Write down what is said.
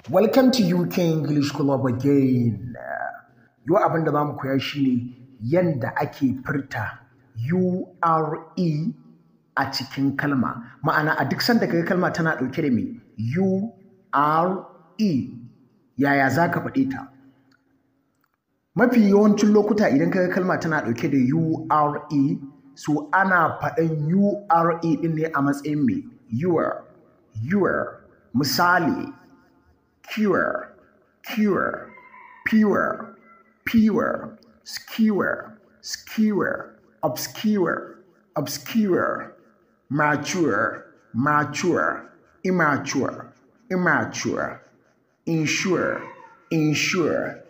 Welcome to UK English Club again. Yau abin da za mu koya shi ne yadda ake furta URE a cikin kalma. Ma'ana a duk sanda kaga kalma tana ɗauke da me URE yaya za ka faɗe ta? Mafi yawancin lokuta idan kaga kalma tana ɗauke da URE so ana faɗan URE ɗin ne a matsayin me your, your. Misali, cure, cure, pure, pure, skewer, skewer, obscure, obscure, mature, mature, immature, immature, insure, insure,